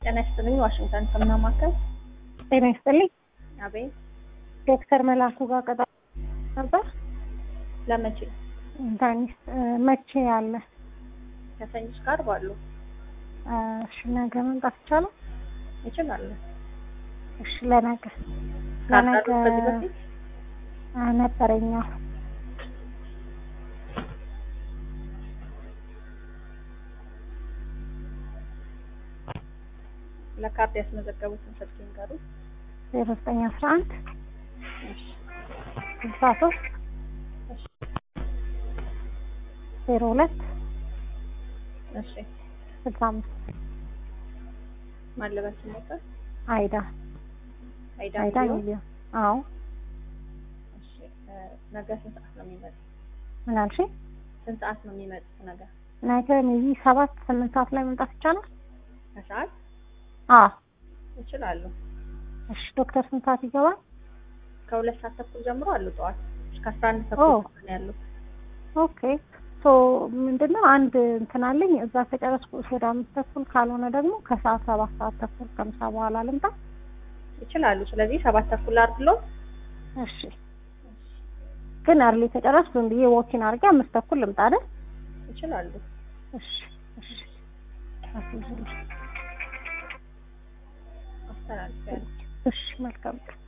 ጤና ይስጥልኝ። ዋሽንግተን ሰምና ማከል ጤና ይስጥልኝ። አቤት። ዶክተር መላኩ ጋር ቀጠሮ ነበር። ለመቼ? ዳኒስ መቼ ያለ? ከሰኞች ጋር ባሉ እሺ ነገ መምጣት ይቻላል? ይችላሉ። እሺ ለነገ ለነገ ካርዳሉ ከዚህ በፊት ነበረኛ ለካርድ ያስመዘገቡትን ስልክ ይንገሩ። ዜሮ ዘጠኝ አስራ አንድ እሺ፣ ስልሳ ሶስት እሺ፣ ዜሮ ሁለት እሺ። ስልሳ አምስት ማለበት ሞተር አይዳ አይዳ አይዳ ሚሊዮን። ሚሊዮን አዎ እሺ፣ እ፣ ነገ ስንት ሰዓት ነው የሚመጡት? ምን አልሽኝ? ስንት ሰዓት ነው የሚመጡት? ነገ ነገ ሜቢ ሰባት ስምንት ሰዓት ላይ መምጣት ይቻላል? ከሰዓት አዎ ይችላሉ። እሺ ዶክተር ስንት ሰዓት ይገባል? ከሁለት ሰዓት ተኩል ጀምሮ አሉ። ጠዋት እስከ አስራ አንድ ኦ። ተኩል ነው ያሉት። ኦኬ ሶ ምንድነው አንድ እንትን አለኝ እዛ ከጨረስኩ ወደ አምስት ተኩል ካልሆነ ደግሞ ከሰዓት ሰባት ሰዓት ተኩል ከምሳ በኋላ ልምጣ። ይችላሉ። ስለዚህ ሰባት ተኩል አድርግሎት እሺ ግን አርሊ ከጨረስኩ ዝም ብዬ ወኪን አድርጌ አምስት ተኩል ልምጣ አይደል? ይችላሉ። እሺ እሺ አስይዙልኝ። አስተላልፍ ያለ እሺ መልካም ቀን